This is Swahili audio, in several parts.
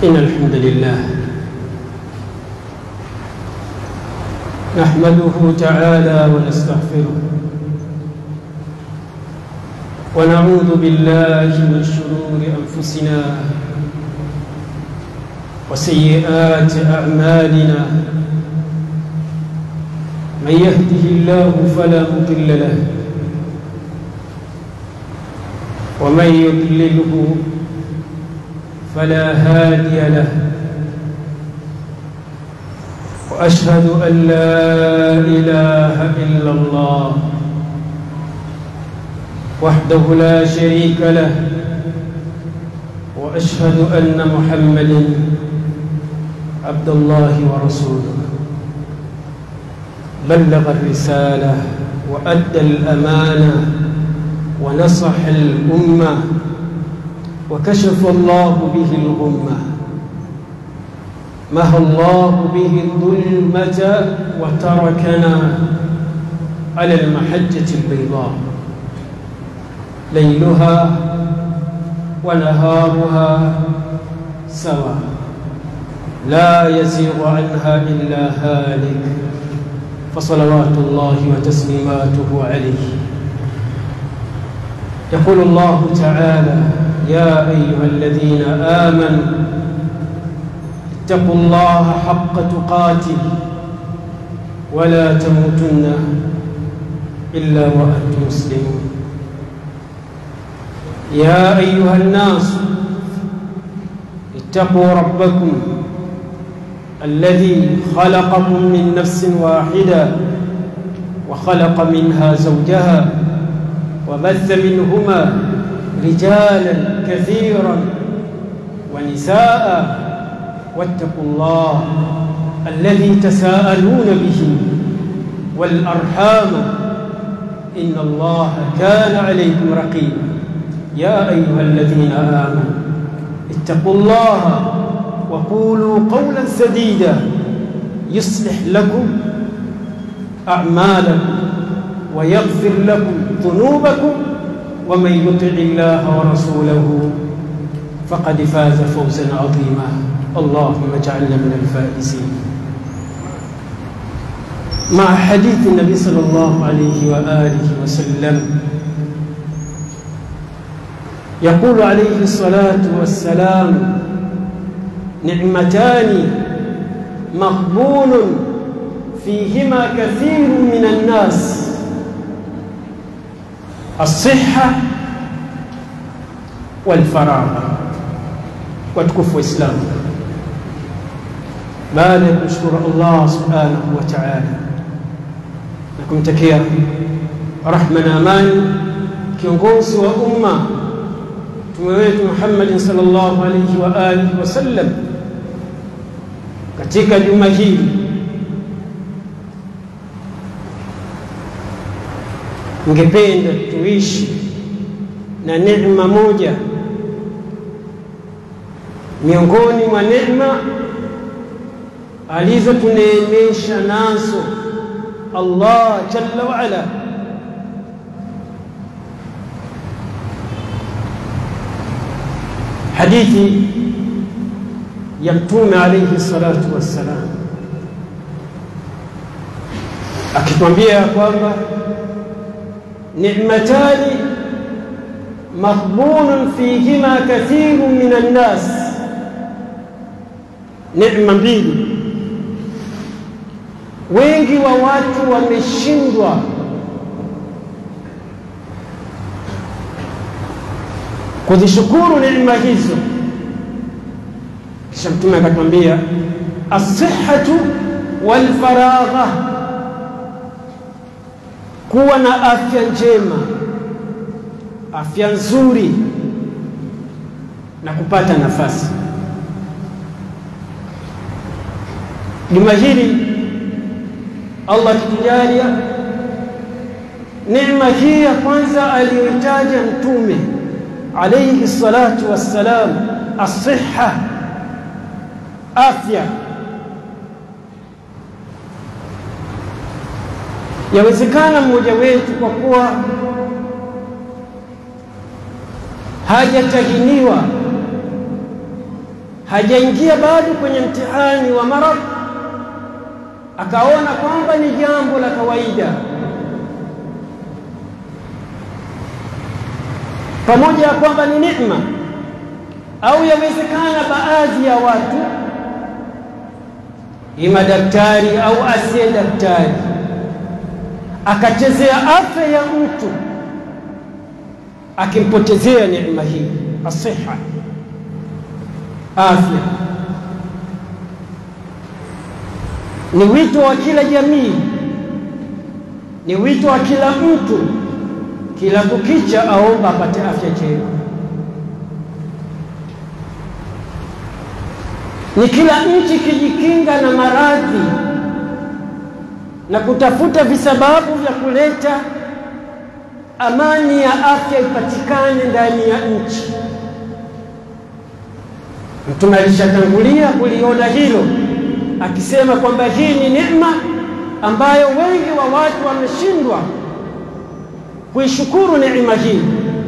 إن الحمد لله نحمده تعالى ونستغفره ونعوذ بالله من شرور أنفسنا وسيئات أعمالنا من يهده الله فلا مضل له ومن يضلله فلا هادي له واشهد ان لا اله الا الله وحده لا شريك له واشهد ان محمدا عبد الله ورسوله بلغ الرساله وادى الامانه ونصح الامه وكشف الله به الغمة مهى الله به الظلمة وتركنا على المحجة البيضاء ليلها ونهارها سواء لا يزيغ عنها إلا هالك فصلوات الله وتسليماته عليه يقول الله تعالى يا أيها الذين آمنوا اتقوا الله حق تقاته ولا تموتن إلا وأنتم مسلمون يا أيها الناس اتقوا ربكم الذي خلقكم من نفس واحدة وخلق منها زوجها وبث منهما رجالا كثيرا ونساء واتقوا الله الذي تساءلون به والأرحام إن الله كان عليكم رقيبا يا أيها الذين آمنوا اتقوا الله وقولوا قولا سديدا يصلح لكم أعمالكم ويغفر لكم ذنوبكم ومن يطع الله ورسوله فقد فاز فوزا عظيما اللهم اجعلنا من الفائزين مع حديث النبي صلى الله عليه واله وسلم يقول عليه الصلاه والسلام نعمتان مغبون فيهما كثير من الناس الصحة والفراغ watukufu Waislamu, baada ya kumshukuru Allah subhanahu wa ta'ala na kumtakia rahma na amani kiongozi wa umma mtume wetu Muhammadin sallallahu alayhi wa alihi wasallam, katika juma hili ningependa tuishi na neema moja miongoni mwa neema alizotuneemesha nazo Allah jalla wa ala hadithi ya mtume alayhi salatu wassalam akitwambia kwamba نعمتان مغبون فيهما كثير من الناس neema mbili wengi wa watu wameshindwa kuzishukuru neema hizo kisha mtume akatwambia asihatu walfaragha kuwa na afya njema, afya nzuri na kupata nafasi. Juma hili Allah akitujalia, neema hii ya kwanza aliyoitaja Mtume alayhi salatu wassalam, asiha, afya Yawezekana mmoja wetu kwa kuwa hajatahiniwa hajaingia bado kwenye mtihani wa maradhi, akaona kwamba ni jambo la kawaida, pamoja ya kwamba ni neema, au yawezekana baadhi ya watu, ima daktari au asiye daktari, akachezea afya ya mtu akimpotezea neema hii asiha, afya. Ni wito wa kila jamii, ni wito wa kila mtu, kila kukicha aomba apate afya njema. Ni kila nchi kijikinga na maradhi na kutafuta visababu vya kuleta amani ya afya ipatikane ndani ya nchi. Mtume alishatangulia kuliona hilo akisema kwamba hii ni neema ambayo wengi wa watu wameshindwa kuishukuru neema hii.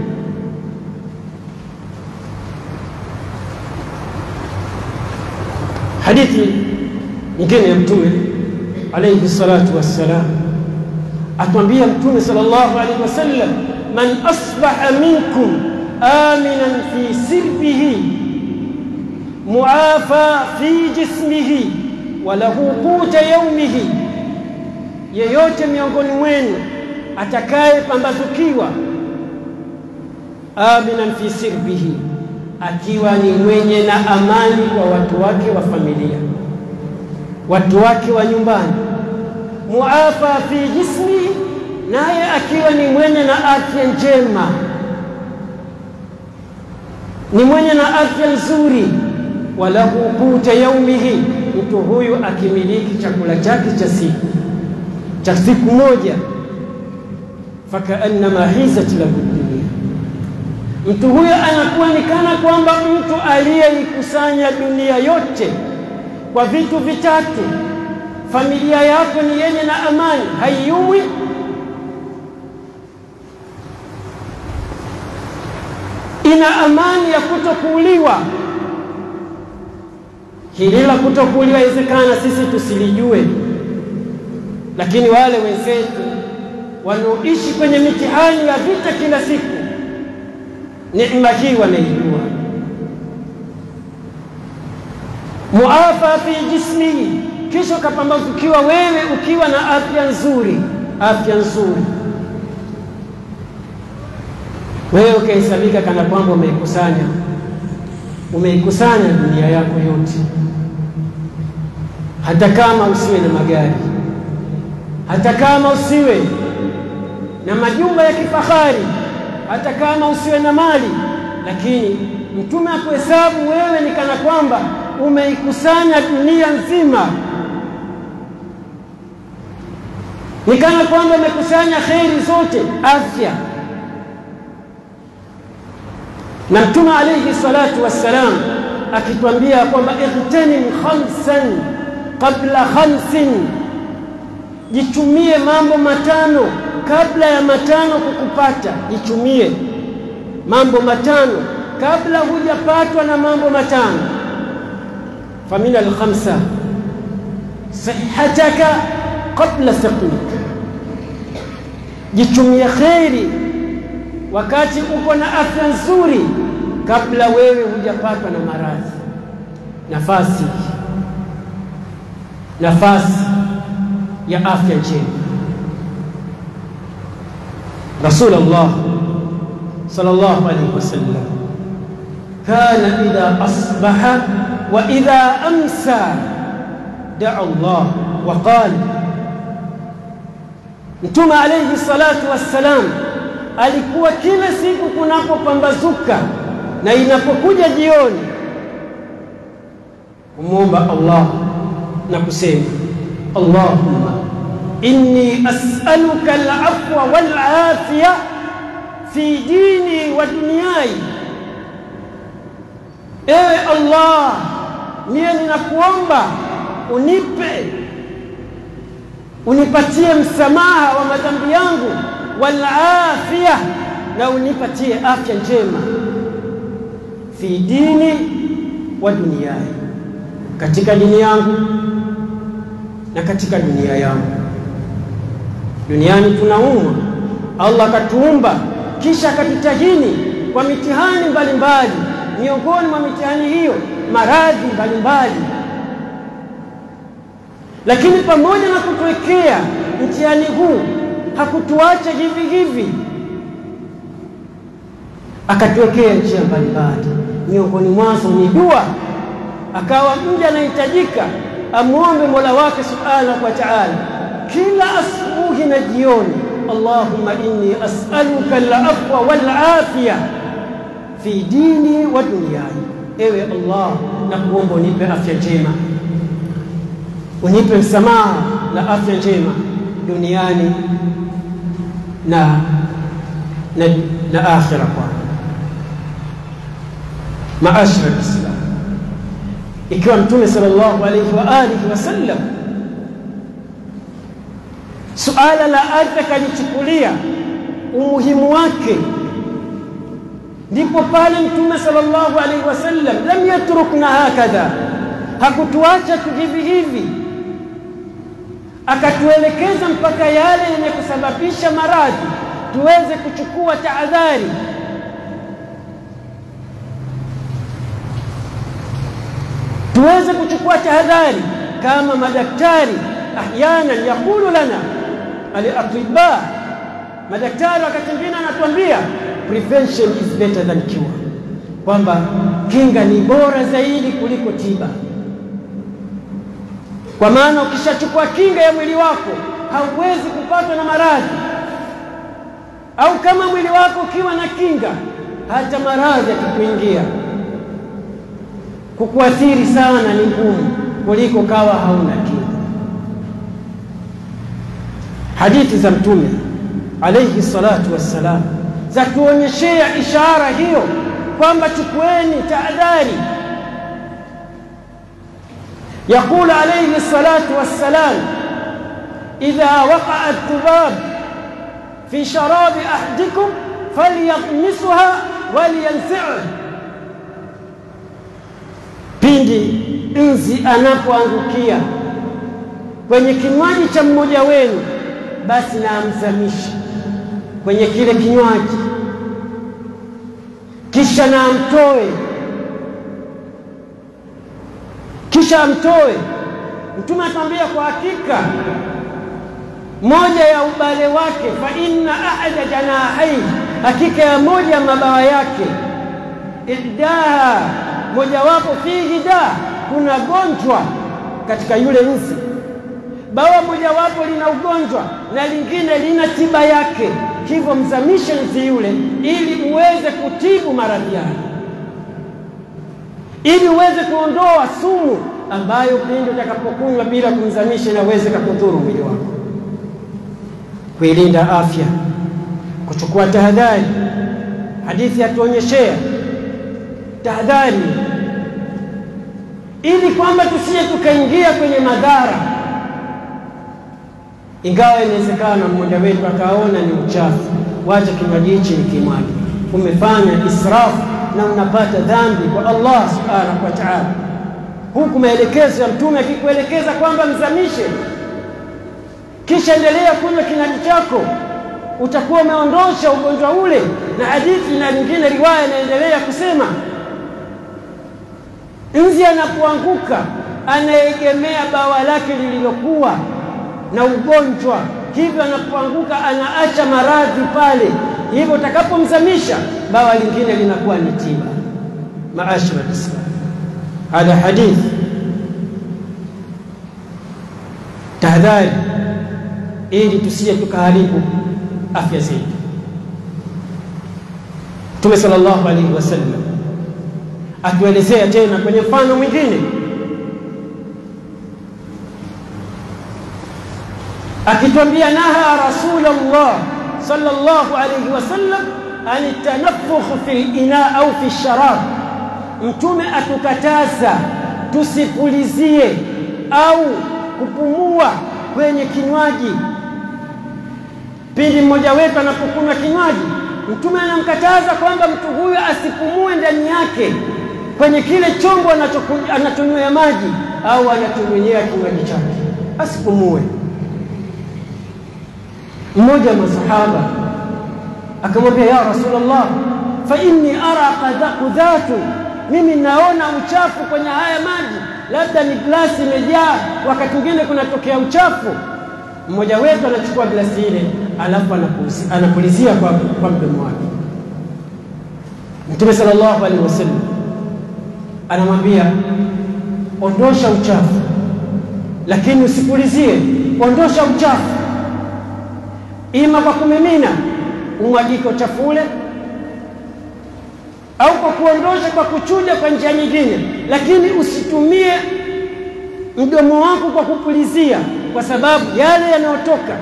Hadithi nyingine ya Mtume alayhi salatu wassalam atwambia Mtume sallallahu alaihi wasallam, man asbaha minkum aminan fi sirbihi muafa fi jismihi wa lahu quta yaumihi, yeyote miongoni mwenu atakaye pambazukiwa aminan fi sirbihi, akiwa ni mwenye na amani kwa watu wake wa familia, watu wake wa nyumbani muafa fi jismi, naye akiwa ni mwenye na afya njema, ni mwenye na afya nzuri. Walahu quta yaumihi, mtu huyu akimiliki chakula chake cha siku cha siku moja, fakaannama hizat lahu dunia, mtu huyo anakuwa ni kana kwamba mtu aliyeikusanya dunia yote kwa vitu vitatu familia yako ni yenye na amani, haiumwi, ina amani ya kutokuuliwa. Hili la kutokuuliwa inawezekana sisi tusilijue, lakini wale wenzetu wanaoishi kwenye mitihani ya vita kila siku, neema hii wanaijua. muafa fi jismihi kisha ukapambazukiwa wewe ukiwa na afya nzuri, afya nzuri, wewe ukahesabika kana kwamba umeikusanya umeikusanya dunia yako yote, hata kama usiwe na magari, hata kama usiwe na majumba ya kifahari, hata kama usiwe na mali, lakini Mtume akuhesabu wewe ni kana kwamba umeikusanya dunia nzima ni kana kwamba umekusanya kheri zote, afya. Na Mtume alayhi salatu wassalam akitwambia kwamba ightanim khamsan qabla khamsin, jichumie mambo matano kabla ya matano kukupata. Jichumie mambo matano kabla hujapatwa na mambo matano. Famina alkhamsa sihataka qabla saqmika, jichumie kheri wakati uko na afya nzuri, kabla wewe hujapatwa na maradhi. Nafasi nafasi ya afya njema. Rasulullah sallallahu alaihi wasallam kana idha asbaha wa idha amsa daa Allah wa qala Mtume alayhi salatu wassalam alikuwa kila siku kunapopambazuka na inapokuja jioni kumwomba Allah na kusema Allahumma inni as'aluka al-afwa wal afiya fi dini wa dunyai, ewe Allah, mie ninakuomba unipe unipatie msamaha wa madhambi yangu, wal afia, na unipatie afya njema, fi dini wa duniani, katika dini yangu na katika dunia yangu. Duniani tunaumwa, Allah akatuumba kisha akatutahini kwa mitihani mbalimbali. Miongoni mwa mitihani hiyo maradhi mbalimbali, lakini pamoja na kutuwekea mtihani huu hakutuacha hivi hivi, akatuwekea njia mbalimbali. Miongoni mwazo ni dua, akawa mja anahitajika amwombe Mola wake subhanahu wa ta'ala kila asubuhi na jioni, Allahumma inni as'aluka al-afwa wal afiya fi dini wa dunyaya, ewe Allah, na kuomba unipe afya njema, unipe msamaha na afya njema duniani na na, na akhira. Kwa maashara Islam, ikiwa Mtume sallallahu alayhi wa alihi wasallam suala la ardhi akalichukulia umuhimu wake, ndipo pale Mtume sallallahu alaihi wasallam lam yatrukna hakadha, hakutuacha tu hivi hivi, akatuelekeza mpaka yale yenye kusababisha maradhi tuweze kuchukua tahadhari. Tuweze kuchukua tahadhari kama madaktari ahyanan yaqulu lana al-atibba, madaktari wakati mwingine anatuambia prevention is better than cure, kwamba kinga ni bora zaidi kuliko tiba. Kwa maana ukishachukua kinga ya mwili wako hauwezi kupatwa na maradhi, au kama mwili wako ukiwa na kinga, hata maradhi yakikuingia kukuathiri sana ni ngumu kuliko kawa hauna kinga. Hadithi za Mtume alayhi salatu wassalam za kuonyeshea ishara hiyo kwamba chukueni tahadhari. Yaqul alayhi salatu wassalam, idha waqa'a adh-dhubab fi sharabi ahadikum falyaqmisuha walyanzi'hu, pindi nzi anapoangukia kwenye kinywaji cha mmoja wenu basi na amzamishe kwenye kile kinywaji, kisha na amtoe, kisha amtoe. Mtume atambia kwa hakika moja ya ubale wake, fa inna ahada janahai, hakika ya moja ya mabawa yake, iddaha, mojawapo fihi da, kuna gonjwa katika yule nzi bawa mojawapo lina ugonjwa na lingine lina tiba yake, hivyo mzamishe nzi yule ili uweze kutibu maradhi yake, ili uweze kuondoa sumu ambayo pindi utakapokunywa bila kumzamisha inaweze kukudhuru mwili wako. Kuilinda afya, kuchukua tahadhari. Hadithi yatuonyeshea tahadhari, ili kwamba tusije tukaingia kwenye madhara ingawa inawezekana mmoja wetu akaona ni uchafu, wacha kinywaji hichi ni kimwaji, umefanya israfu na unapata dhambi kwa Allah subhanahu wa ta'ala, huku maelekezo ya Mtume akikuelekeza kwamba mzamishe, kisha endelea kunywa kinywaji chako, utakuwa umeondosha ugonjwa ule. Na hadithi na nyingine riwaya inaendelea kusema, nzi anapoanguka anaegemea bawa lake lililokuwa na ugonjwa, hivyo anapoanguka anaacha maradhi pale, hivyo utakapomzamisha bawa lingine linakuwa ni tiba. Maashara Islam, hadha hadithi tahadhari, ili tusije tukaharibu afya zetu. Mtume sallallahu alaihi wasallam atuelezea tena kwenye mfano mwingine akitwambia naha Rasulullah sallallahu alayhi wasallam an tanafukh fi ina au fi sharab, Mtume atukataza tusipulizie au kupumua kwenye kinywaji. Pindi mmoja wetu anapokunywa kinywaji, Mtume anamkataza kwamba mtu huyo asipumue ndani yake, kwenye kile chombo anachonywea maji au anachonywea kinywaji chake, asipumue. Mmoja wa masahaba akamwambia, ya Rasulullah, fa inni ara qudhatu, mimi naona uchafu kwenye haya maji, labda ni glasi imejaa, wakati mwingine kunatokea uchafu. Mmoja wetu anachukua glasi ile, alafu anapulizia kwa, kwa mdomo wake. Mtume sallallahu alaihi wasallam anamwambia ondosha uchafu, lakini usipulizie. Ondosha uchafu, ima kwa kumimina umwagike uchafu ule, au kwa kuondosha kwa kuchuja kwa njia nyingine, lakini usitumie mdomo wako kwa kupulizia, kwa sababu yale yanayotoka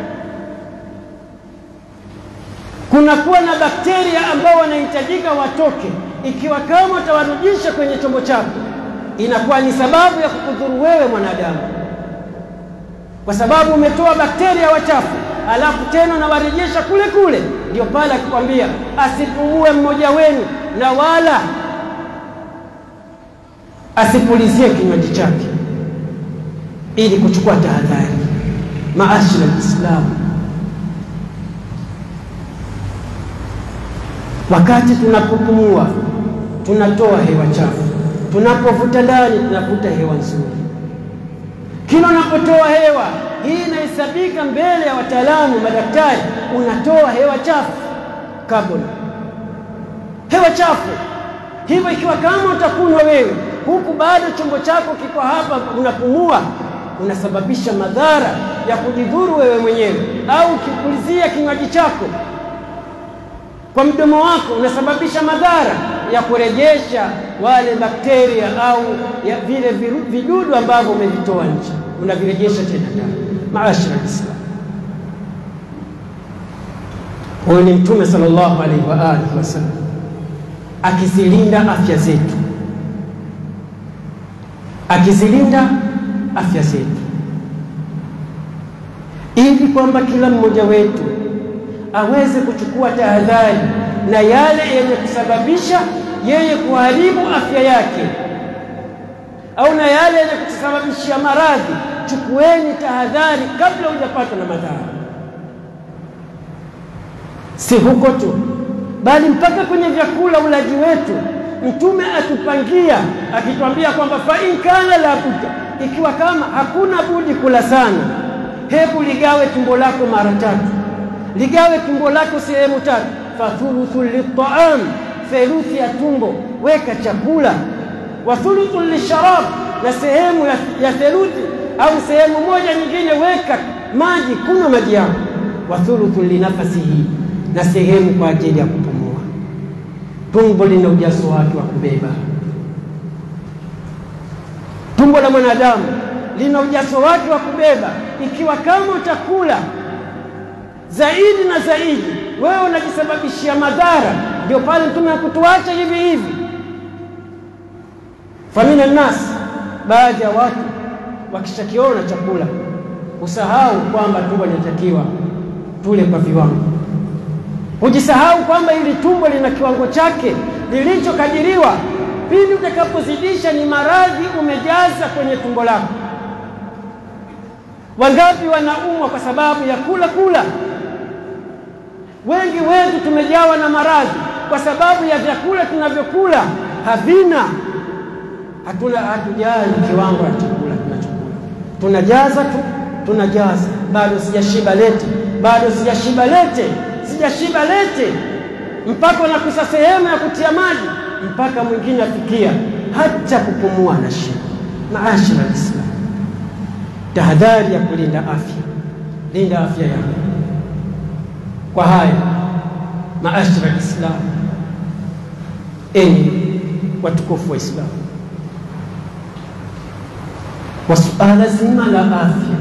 kunakuwa na bakteria ambao wanahitajika watoke. Ikiwa kama utawarudisha kwenye chombo chako, inakuwa ni sababu ya kukudhuru wewe mwanadamu, kwa sababu umetoa bakteria wachafu, alafu tena unawarejesha kule kule. Ndio pale akikwambia asipumue mmoja wenu na wala asipulizie kinywaji chake, ili kuchukua tahadhari. Maashira Lislamu, wakati tunapopumua tunatoa hewa chafu, tunapovuta ndani tunavuta hewa nzuri. Kila unapotoa hewa hii inahesabika mbele ya wataalamu, madaktari, unatoa hewa chafu, carbon, hewa chafu. Hivyo ikiwa kama utakunywa wewe huku bado chombo chako kiko hapa, unapumua, unasababisha madhara ya kujidhuru wewe mwenyewe, au ukipulizia kinywaji chako kwa mdomo wako unasababisha madhara ya kurejesha wale bakteria au ya vile vidudu ambavyo umevitoa nje, unavirejesha tena ndani. Maashara Islam, huyu ni Mtume sallallahu alaihi wa alihi wasallam akizilinda afya zetu, akizilinda afya zetu, ili kwamba kila mmoja wetu aweze kuchukua tahadhari na yale yenye kusababisha yeye kuharibu afya yake au na yale yenye kusababishia maradhi. Chukueni tahadhari kabla hujapatwa na madhara, si huko tu, bali mpaka kwenye vyakula, ulaji wetu. Mtume atupangia akitwambia kwamba fa in kana la budda, ikiwa kama hakuna budi kula sana, hebu ligawe tumbo lako mara tatu ligawe tumbo lako sehemu tatu, fathuluthu litaam, theluthi ya tumbo weka chakula, wa thuluthu lisharab, na sehemu ya, ya theluthi au sehemu moja nyingine weka maji, kunywa maji yako, wa thuluthu linafasihi, na sehemu kwa ajili ya kupumua. Tumbo lina ujazo wake wa kubeba. Tumbo la mwanadamu lina ujazo wake wa kubeba. Ikiwa kama utakula zaidi na zaidi, wewe unajisababishia madhara. Ndio pale Mtume hakutuacha hivi hivi. Famina nnas, baadhi ya watu wakishakiona chakula usahau kwamba tumbo linatakiwa tule kwa viwango, hujisahau kwamba ili tumbo lina kiwango chake lilichokadiriwa. Pindi utakapozidisha ni maradhi umejaza kwenye tumbo lako. Wangapi wanaumwa kwa sababu ya kula kula Wengi wetu tumejawa na maradhi kwa sababu ya vyakula tunavyokula havina, hatuna hatujali kiwango cha chakula tunachokula, tunajaza tu, tunajaza. Bado sijashiba lete, bado sijashiba lete, sijashiba lete, mpaka unakusa sehemu ya kutia maji, mpaka mwingine afikia hata kupumua na shida. Maashara Islam, tahadhari ya kulinda afya, linda afya yako kwa haya maashara Islam, enyi watukufu wa Islam, kwa suala zima la afya.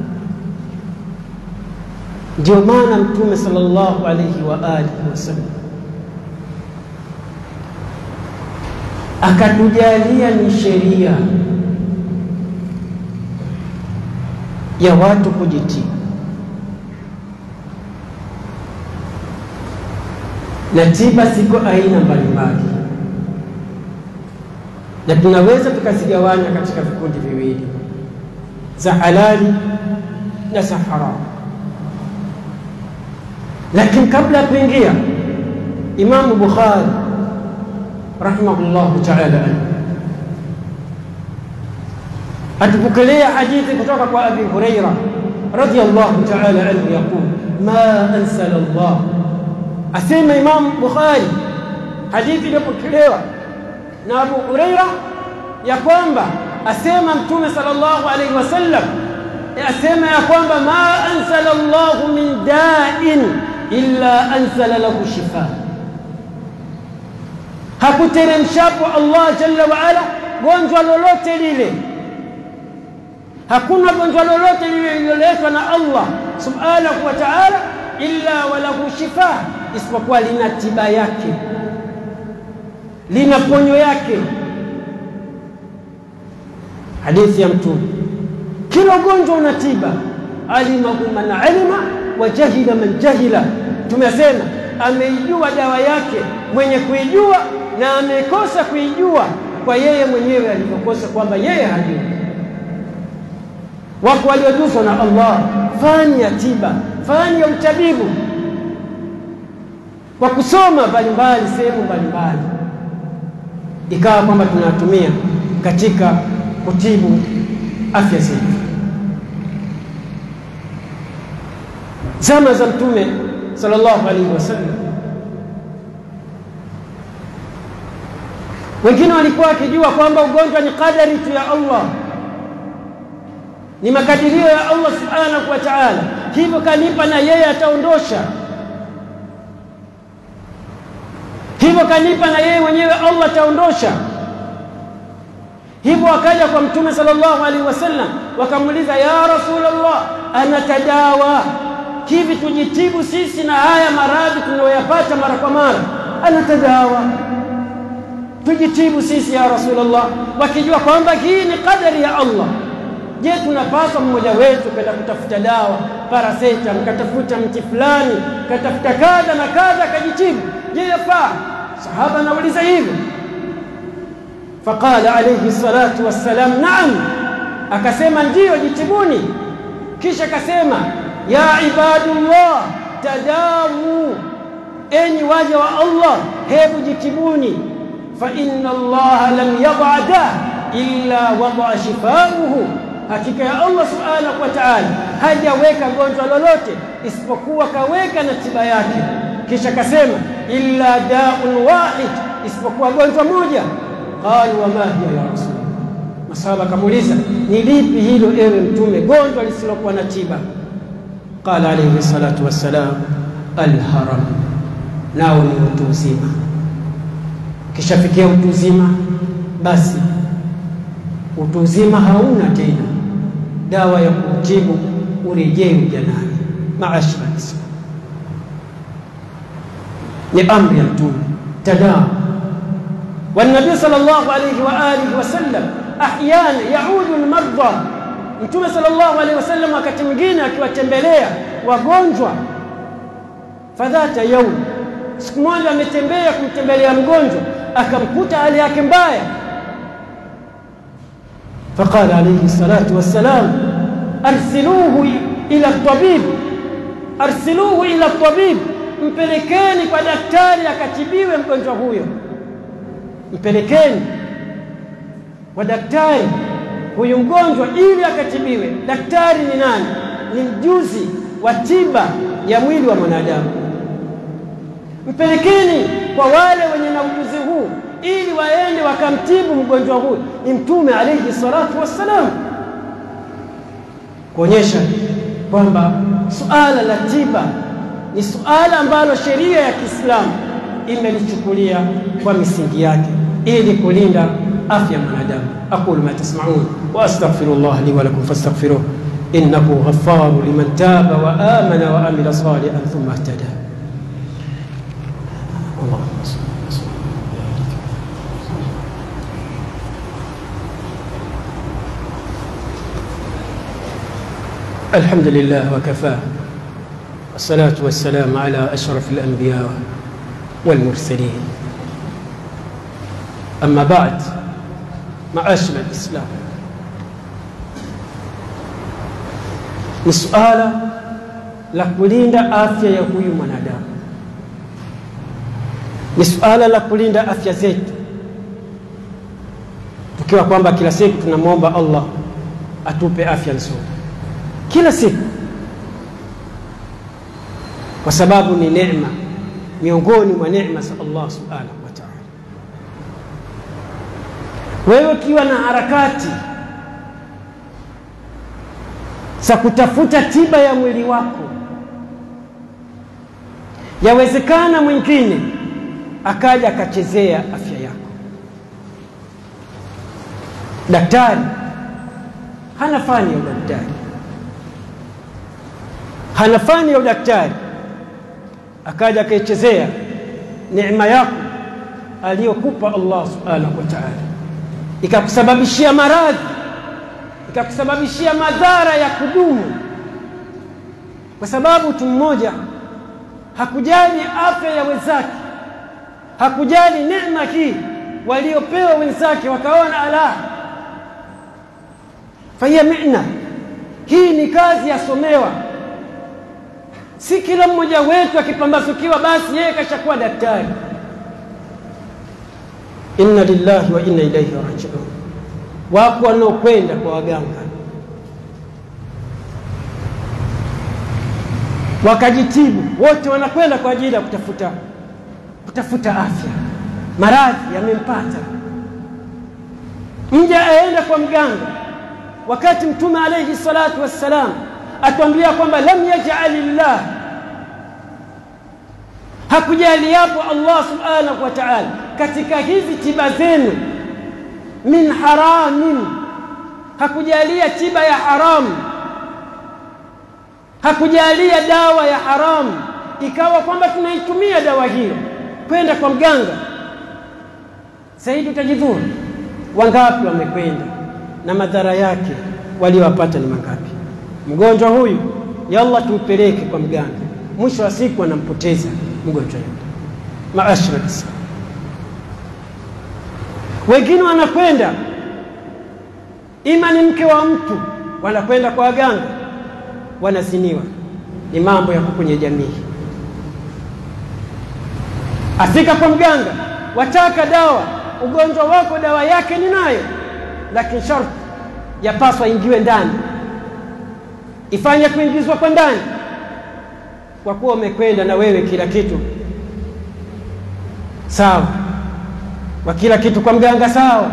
Ndio maana Mtume sallallahu alayhi wa alihi wasallam akatujalia ni sheria ya watu kujitii na tiba ziko aina mbalimbali. na tunaweza tukazigawanya katika vikundi viwili, za halali na za haramu. Lakini kabla ya kuingia, Imamu Bukhari rahimahullahu taala atupokelea hadithi kutoka kwa Abi Huraira radhiyallahu taala anhu yaqul ma ansala Allah, asema Imamu Bukhari, hadithi iliyopokelewa na Abu Huraira ya kwamba asema Mtume sallallahu alaihi wasallam asema ya kwamba ma ansala Allahu min da'in illa anzala lahu shifa, hakuteremshapo Allah jalla wa ala gonjwa lolote lile. Hakuna gonjwa lolote lile lililoletwa na Allah subhanahu wa ta'ala illa walahu shifa, isipokuwa lina tiba yake, lina ponyo yake. Hadithi ya Mtume, kila ugonjwa una tiba. Alimahu man alima wa jahila man jahila. Tumesema ameijua dawa yake mwenye kuijua na amekosa kuijua kwa yeye mwenyewe alivyokosa, kwamba yeye hajui. Wako waliojuzwa na Allah fani ya tiba, fani ya utabibu kwa kusoma mbalimbali sehemu mbalimbali, ikawa kwamba tunatumia katika kutibu afya zetu. Zama za Mtume sallallahu alaihi wasallam, wengine walikuwa wakijua kwamba ugonjwa ni kadari tu ya Allah, ni makadirio ya Allah subhanahu wa ta'ala, hivyo kanipa na yeye ataondosha, hivyo kanipa na yeye mwenyewe Allah ataondosha. Hivyo wakaja kwa Mtume sallallahu alaihi wasallam wakamuuliza, ya Rasulullah, anatadawa hivi, tujitibu sisi na haya maradhi tunayoyapata mara kwa mara, anatadawa tujitibu sisi ya Rasulullah, wakijua kwamba hii ni kadari ya Allah. Je, tunapaswa mmoja wetu kwenda kutafuta dawa paraseta, mkatafuta mti fulani, katafuta kadha na kadha, akajitibu? Je, yafaa? Sahaba anauliza hivyo Faqala alayhi salatu wassalam, naam, akasema ndiyo, jitibuni. Kisha akasema ya ibadullah tadawu, enyi waja wa Allah, hebu jitibuni. Fa inna Allaha lam yada da illa wadaa shifauhu, hakika ya Allah subhanahu wa ta'ala hajaweka gonjwa lolote isipokuwa kaweka na tiba yake. Kisha akasema illa daun wahid, isipokuwa gonjwa moja Qalu wama hiya ya Rasul, masahaba akamuuliza ni lipi hilo ewe Mtume, gonjwa lisilokuwa na tiba? Qala alayhi salatu wassalam, alharam, nao ni utu uzima. Ukishafikia utu uzima, basi utu uzima hauna tena dawa ya kutibu, urejee ujanani. Maashara Islam, ni amri ya Mtume tadawa والنبي صلى الله عليه وآله وسلم أحيانا يعود المرضى Mtume sallallahu alaihi wasallam wakati mwingine akiwatembelea wagonjwa, fadhata yaum, siku moja ametembea kumtembelea mgonjwa akamkuta hali yake mbaya, faqala alaihi salatu wassalam, arsiluhu ila tabib, arsiluhu ila tabib, mpelekeni kwa daktari akatibiwe mgonjwa huyo mpelekeni kwa daktari huyu mgonjwa ili akatibiwe. Daktari ni nani? Ni mjuzi wa tiba ya mwili wa mwanadamu. Mpelekeni kwa wale wenye na ujuzi huu ili waende wakamtibu mgonjwa huyu. Ni Mtume alayhi salatu wassalam, kuonyesha kwamba suala la tiba ni suala ambalo sheria ya Kiislamu imelichukulia kwa misingi yake ili kulinda afya ya mwanadamu. aqulu ma tasmaun wa astaghfirullah li wa lakum fastaghfiruh innahu ghaffaru liman taba wa amana wa amila salihan thumma ihtada. Allahumma salli الحمد لله وكفاه والصلاة والسلام على أشرف الأنبياء والمرسلين أما بعد maashara alislam ni suala la kulinda afya ya huyu mwanadamu ni suala la kulinda afya zetu tukiwa kwamba kila siku tunamwomba allah atupe afya nzuri kila siku kwa sababu ni neema miongoni mwa neema za allah subhanahu wa taala wewe ukiwa na harakati za kutafuta tiba ya mwili wako yawezekana mwingine akaja akachezea afya yako daktari hana fani ya udaktari hana fani ya udaktari akaja akaichezea neema yako aliyokupa allah subhanahu wa taala ikakusababishia maradhi ikakusababishia madhara ya kudumu kwa sababu mtu mmoja hakujali afya ya wenzake hakujali neema hii waliopewa wenzake wakaona ala fahiya mina hii ni kazi yasomewa si kila mmoja wetu akipambasukiwa basi yeye kashakuwa daktari inna lillahi wa inna ilaihi rajiun wako wanaokwenda kwa waganga wakajitibu wote wanakwenda kwa ajili ya kutafuta kutafuta afya maradhi yamempata mja aenda kwa mganga wakati mtume alaihi salatu wassalam atuambia kwamba lam yajali llah hakujaliapo allah subhanahu wa taala katika hizi tiba zenu min haramin hakujalia tiba ya haramu hakujalia dawa ya haramu ikawa kwamba tunaitumia dawa hiyo kwenda kwa mganga zaidi utajidhuru wangapi wamekwenda na madhara yake waliowapata ni mangapi mgonjwa huyu yalla tumpeleke kwa mganga mwisho wa siku anampoteza mgonjwa yule maashra lislam wengine wanakwenda ima ni mke wa mtu wanakwenda kwa waganga wanaziniwa ni mambo yako kwenye jamii afika kwa mganga wataka dawa ugonjwa wako dawa yake ni nayo lakini sharti yapaswa ingiwe ndani ifanye kuingizwa kwa ndani kwa kuwa umekwenda na wewe kila kitu sawa kwa kila kitu kwa mganga sawa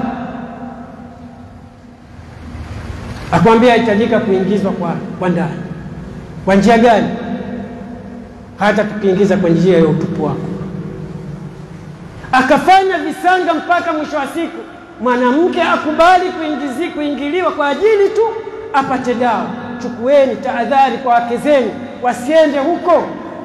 akwambia hitajika kuingizwa kwa, kwa ndani kwa njia gani hata tukiingiza kwa njia ya utupu wako akafanya visanga mpaka mwisho wa siku mwanamke akubali kuingizi kuingiliwa kwa ajili tu apate dawa chukueni tahadhari kwa wake zenu wasiende huko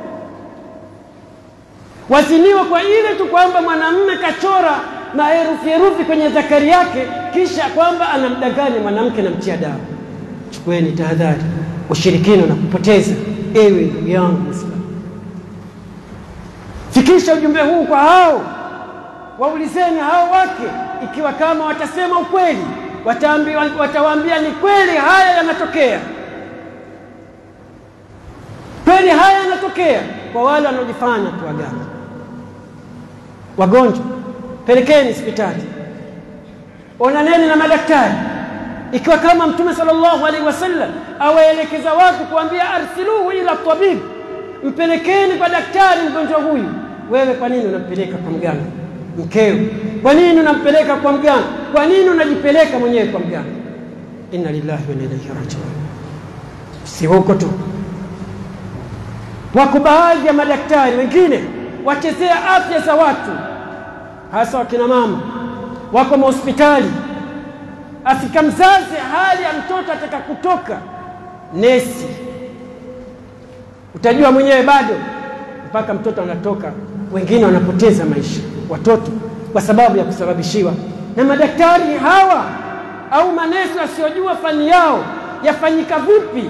waziniwa kwa ile tu kwamba mwanamume kachora maherufi herufi kwenye zakari yake kisha kwamba anamdanganya mwanamke namtia dawa chukueni tahadhari ushirikino na kupoteza ewe ndugu yangu Muislamu fikisha ujumbe huu kwa hao waulizeni hao wake ikiwa kama watasema ukweli watawaambia ni kweli haya yanatokea kweli haya yanatokea kwa wale wanaojifanya tu waganga wagonjwa pelekeni hospitali onaneni na madaktari ikiwa kama mtume sallallahu alaihi wasallam awaelekeza watu kuambia arsiluhu ila tabib mpelekeni kwa daktari mgonjwa huyu wewe kwa nini unampeleka kwa mganga mkeo kwa nini unampeleka kwa mganga kwa nini unajipeleka mwenyewe kwa mganga inna lillahi wa inna ilaihi rajiun si huko tu wako baadhi ya madaktari wengine wachezea afya za watu hasa wakina mama wako mahospitali afika mzazi hali ya mtoto ataka kutoka nesi utajua mwenyewe bado mpaka mtoto anatoka wengine wanapoteza maisha watoto kwa sababu ya kusababishiwa na madaktari hawa au manesi wasiojua fani yao yafanyika vipi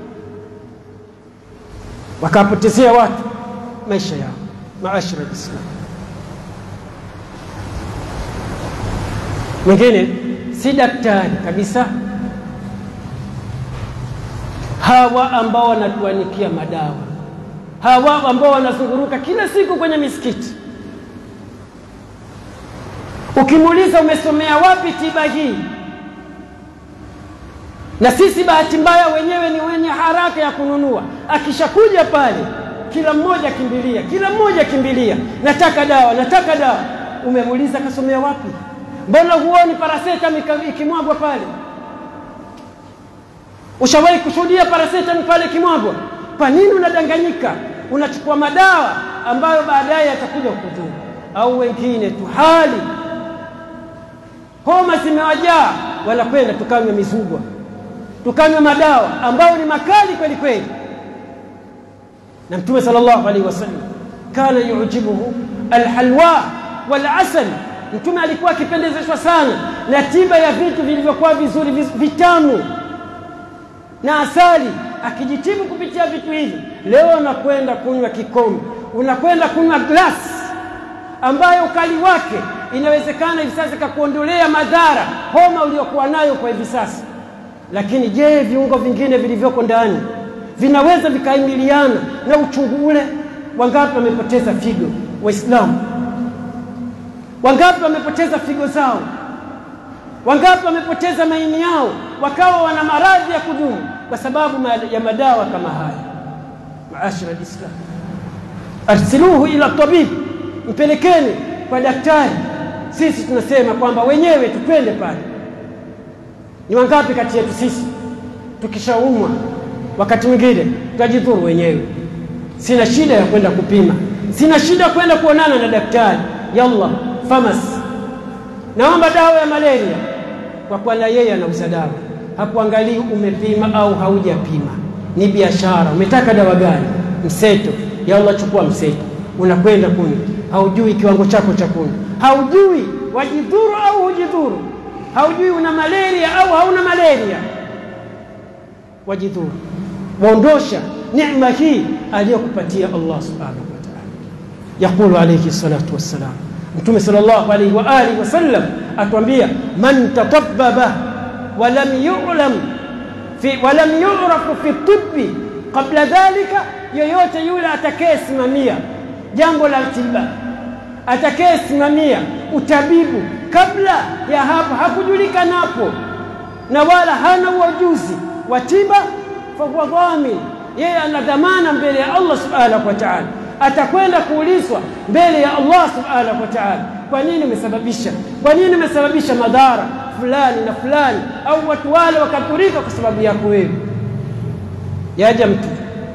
wakawapotezea watu maisha yao maashara lislam mwingine si daktari kabisa. Hawa ambao wanatuanikia madawa, hawa ambao wanazunguruka kila siku kwenye misikiti, ukimuuliza umesomea wapi tiba hii, na sisi bahati mbaya wenyewe ni wenye haraka ya kununua. Akishakuja pale, kila mmoja kimbilia, kila mmoja kimbilia, nataka dawa, nataka dawa. Umemuuliza kasomea wapi? Mbona huoni paracetamol ikimwagwa pale? Ushawahi kushuhudia paracetamol pale ikimwagwa? Kwa nini unadanganyika? Unachukua madawa ambayo baadaye yatakuja kudhuru. Au wengine tu hali homa zimewajaa, wanakwenda tukanywa mizugwa, tukanywa madawa ambayo ni makali kweli kweli. Na Mtume sallallahu alaihi wasallam kana yujibuhu alhalwa walasal Mtume alikuwa akipendezeshwa sana na tiba ya vitu vilivyokuwa vizuri vitamu na asali, akijitibu kupitia vitu hivi. Leo unakwenda kunywa kikombe, unakwenda kunywa glasi ambayo ukali wake inawezekana hivi sasa kakuondolea madhara homa uliokuwa nayo kwa hivi sasa. Lakini je, viungo vingine vilivyoko ndani vinaweza vikaimiliana na uchungu ule? Wangapi wamepoteza figo Waislamu? Wangapi wamepoteza figo zao? Wangapi wamepoteza maini yao, wakawa wana maradhi ya kudumu kwa sababu ya madawa kama haya? Maashara alislam, arsiluhu ila tabib, mpelekeni kwa daktari. Sisi tunasema kwamba wenyewe tupende pale. Ni wangapi kati yetu sisi tukishaumwa, wakati mwingine tutajidhuru wenyewe? Sina shida ya kwenda kupima, sina shida ya kwenda kuonana na daktari, yalla famasi, naomba dawa ya malaria, kwa kuwa na yeye anauza dawa, hakuangalii umepima au haujapima. Ni biashara. Umetaka dawa gani? Mseto, yalla chukua mseto, unakwenda kunywa. Haujui kiwango chako cha kunywa, haujui wajidhuru au hujidhuru, haujui una malaria au hauna malaria, wajidhuru, waondosha neema hii aliyokupatia Allah subhanahu wa ta'ala. Yaqulu alayhi salatu wassalam Mtume sallallahu alaihi wa alihi wasallam atuambia, man tatabbaba walam yu'lam fi walam yu'rafu fi tibbi qabla dhalika, yoyote yule atakayesimamia jambo la tiba, atakayesimamia utabibu kabla ya hapo hakujulikanapo, na wala hana ujuzi wa tiba, fahuwa dhamin, yeye ana dhamana mbele ya Allah subhanahu wa ta'ala atakwenda kuulizwa mbele ya Allah subhanahu wa ta'ala, kwa nini umesababisha, kwa nini umesababisha madhara fulani na fulani, au watu wale wakadhurika kwa sababu yako wewe. Yaja mtu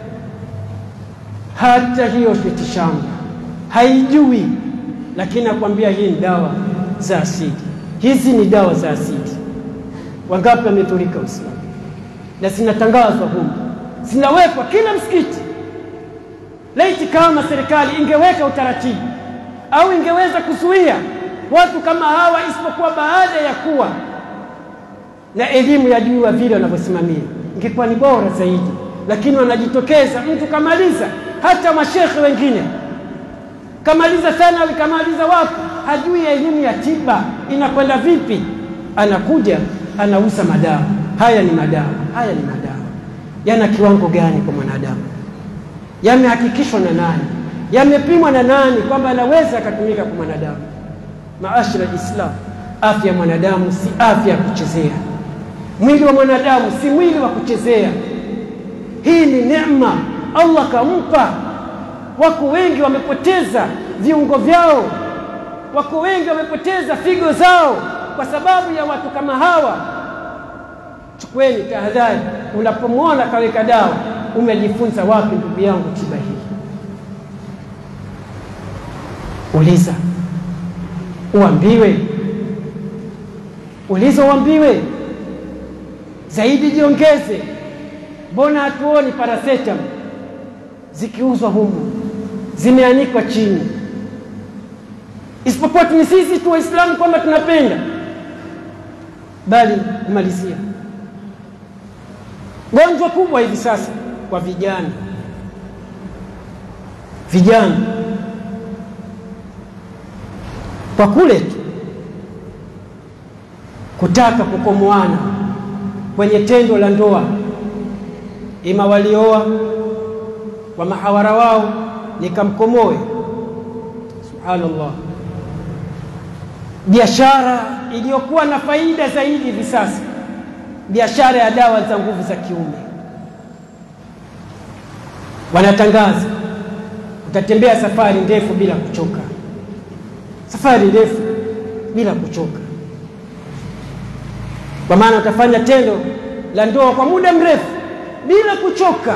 hata hiyo mitishamba haijui, lakini akwambia hii ni dawa za asili, hizi ni dawa za asili. Wangapi wamedhurika Uislamu? Na zinatangazwa humu, zinawekwa kila msikiti Laiti kama serikali ingeweka utaratibu au ingeweza kuzuia watu kama hawa, isipokuwa baada ya kuwa na elimu ya juu ya vile wanavyosimamia, ingekuwa ni bora zaidi. Lakini wanajitokeza, mtu kamaliza, hata mashekhe wengine kamaliza thanawi, kamaliza wapi, hajui elimu ya tiba inakwenda vipi, anakuja anauza madawa. Haya ni madawa, haya ni madawa, yana kiwango gani kwa mwanadamu? Yamehakikishwa na nani? Yamepimwa na nani kwamba anaweza akatumika kwa mwanadamu? Maashara Islam, afya ya mwanadamu si afya ya kuchezea. Mwili wa mwanadamu si mwili wa kuchezea. Hii ni neema Allah kampa. Wako wengi wamepoteza viungo vyao, wako wengi wamepoteza figo zao kwa sababu ya watu kama hawa. Chukueni tahadhari, unapomwona kaweka dawa Umejifunza wapi ndugu yangu tiba hii? Uliza uambiwe, uliza uambiwe zaidi, jiongeze. Mbona hatuoni paracetamol zikiuzwa humu, zimeanikwa chini, isipokuwa ni sisi tu Waislamu kwamba tunapenda, bali kumalizia gonjwa kubwa hivi sasa kwa vijana vijana, kwa kule tu kutaka kukomoana kwenye tendo la ndoa, ima walioa kwa mahawara wao nikamkomoe. Subhanallah, biashara iliyokuwa na faida zaidi hivi sasa, biashara ya dawa za nguvu za kiume. Wanatangaza utatembea safari ndefu bila kuchoka, safari ndefu bila kuchoka, kwa maana utafanya tendo la ndoa kwa muda mrefu bila kuchoka.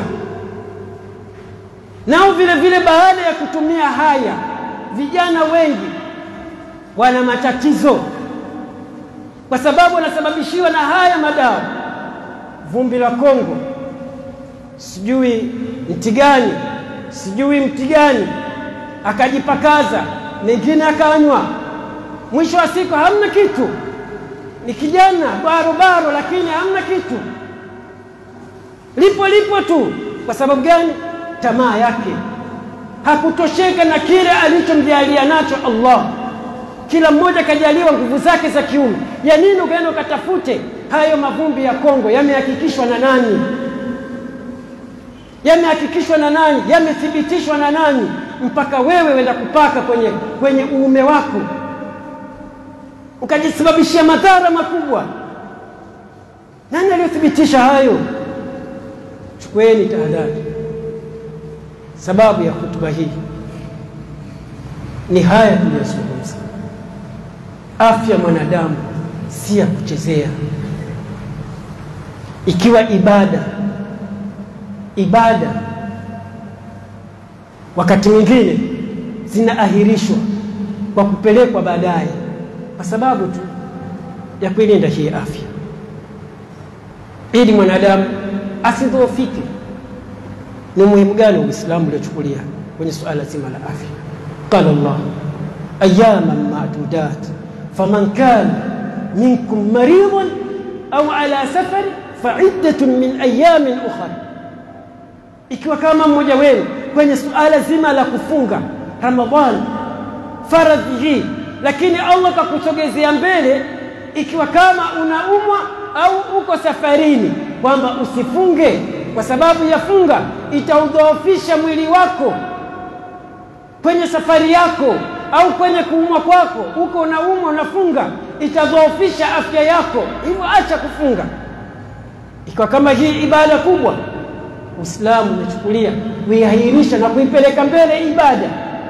Nao vile vile, baada ya kutumia haya, vijana wengi wana matatizo, kwa sababu wanasababishiwa na haya madawa, vumbi la Kongo, sijui mti gani, sijui mti gani, akajipakaza, mengine akanywa, mwisho wa siku hamna kitu. Ni kijana barobaro, lakini hamna kitu, lipo lipo tu. Kwa sababu gani? Tamaa yake, hakutosheka na kile alichomjalia nacho Allah. Kila mmoja kajaliwa nguvu zake za kiume. Ya nini ukaenda ukatafute hayo mavumbi ya Kongo? Yamehakikishwa na nani? Yamehakikishwa na nani? Yamethibitishwa na nani? Mpaka wewe wenda kupaka kwenye, kwenye uume wako ukajisababishia madhara makubwa. Nani aliyothibitisha hayo? Chukueni tahadhari. Sababu ya hutuba hii ni haya tuliyozungumza. Afya mwanadamu si ya kuchezea. Ikiwa ibada ibada wakati mwingine zinaahirishwa kwa kupelekwa baadaye, kwa sababu tu ya kuilinda hii afya, ili mwanadamu asidhoofike. Ni umuhimu gani Uislamu uliochukulia kwenye suala zima la afya? Qala Allah ayaman madudat faman kana minkum maridhan au ala safari faiddatun min ayamin ukhra, ikiwa kama mmoja wenu kwenye suala zima la kufunga Ramadhani faradhi hii, lakini Allah kakusogezea mbele, ikiwa kama unaumwa au uko safarini, kwamba usifunge kwa sababu ya funga itaudhoofisha mwili wako kwenye safari yako au kwenye kuumwa kwako, uko unaumwa unafunga, itadhoofisha afya yako, hivyo acha kufunga. Ikiwa kama hii ibada kubwa Uislamu umechukulia kuiahirisha na kuipeleka mbele ibada,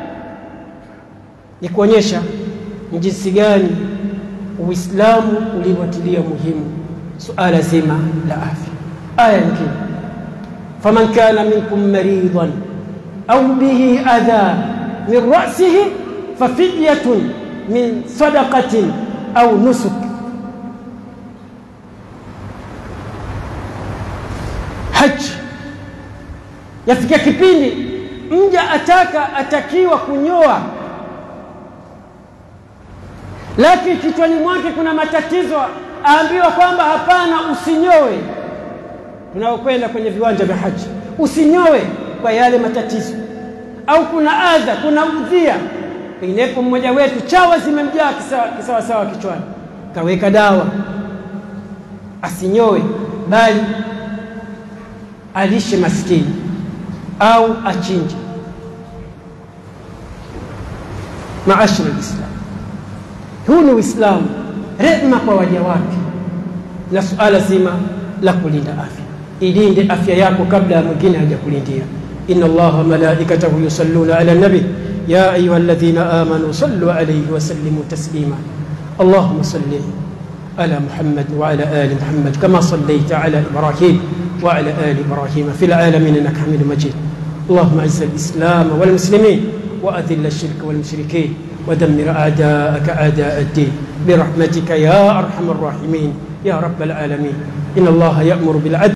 ni kuonyesha ni jinsi gani Uislamu uliwatilia muhimu suala zima la afya. Aya nyingine, faman kana minkum maridan au bihi adha min ra'sihi fafidyatun min sadaqatin au nusuk haji yafikia kipindi mja ataka atakiwa kunyoa, lakini kichwani mwake kuna matatizo, aambiwa kwamba hapana, usinyoe. Tunaokwenda kwenye viwanja vya haji, usinyoe kwa yale matatizo, au kuna adha, kuna udhia. Penginepo mmoja wetu chawa zimemjaa kisawasawa kichwani, kaweka dawa, asinyoe, bali alishe maskini au achinje. Maashara lislam, huu ni Uislamu, rehma kwa waja wake, na suala zima la kulinda afya. Ilinde afya yako kabla ya mwingine hajakulindia. inna Allaha malaikatahu yusalluna ala nabi ya ayuha alladhina amanu sallu alayhi wa sallimu taslima allahumma salli ala Muhammad wa ala ali Muhammad kama sallaita ala Ibrahim وعلى آل إبراهيم في العالمين إنك حميد مجيد اللهم أعز الإسلام والمسلمين وأذل الشرك والمشركين ودمر أعداءك أعداء الدين برحمتك يا أرحم الراحمين يا رب العالمين إن الله يأمر بالعدل